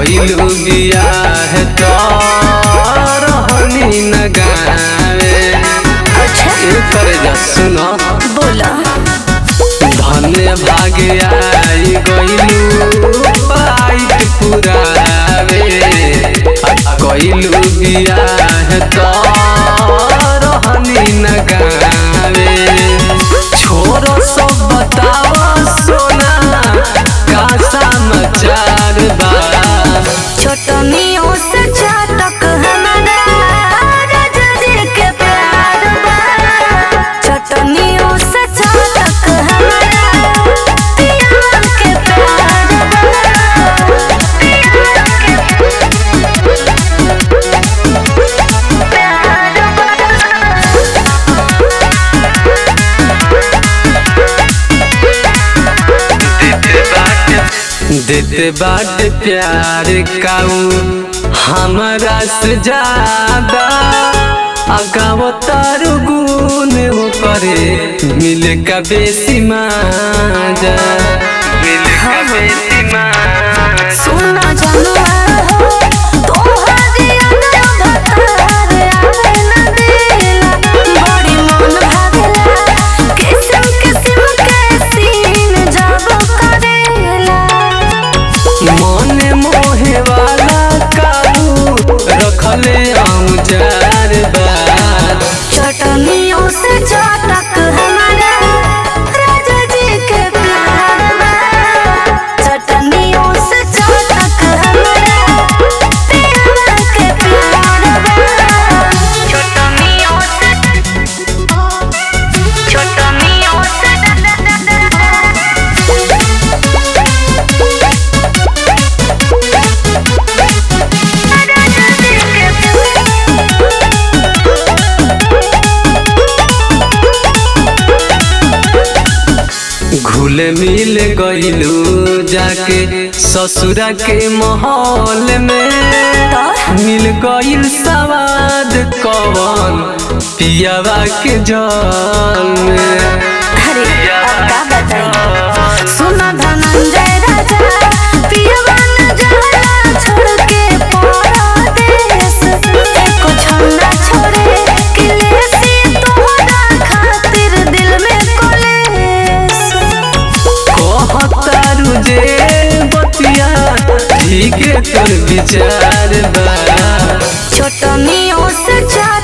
कइलू बियाह तो रहनी न गावे अच्छा ए करे जा सुनो बोला धन्य भाग्य आई गइलू पाई पुरावे आ कइलू बियाह तो रहनी न गावे छोरो सब बतावा सोना का समाचार बा छोटनियों से चाटक हमारा राजा जी के प्यार बा छोटनियों से चाटक हमारा पिया के प्यार बा प्यार देते बाट प्यार काऊ हमारा से ज्यादा अगाव तारू गुण हो करे मिल का बेसी माजा मिल का बेसी माजा सुना जनुआ हो तोहरे अंदर भतार आवे न देला बड़ी मन भागेला किस्म किस्म के सीन जब करेला मन मोहे वाला काऊ रखले औजार बार चटनियों से चटक हमारा राजा जी के प्यार बा चटनियों से चटक हमारा पिया के प्यार बा चटनियों से चटनियों से राजा जी के घुल मिल गइलू जाके ससुरा के माहौल में मिल गइल सवाद कवन पियावा के जल में अरे अब का बताई सुना धनंजय राजा पियवा न जाला छोड़ के परदेस एको छन्ना छोड़े किले से तोहरा खातिर दिल में कोलेस कहतारू जे बतिया ठीक तोर विचार बा छोटनियों से चार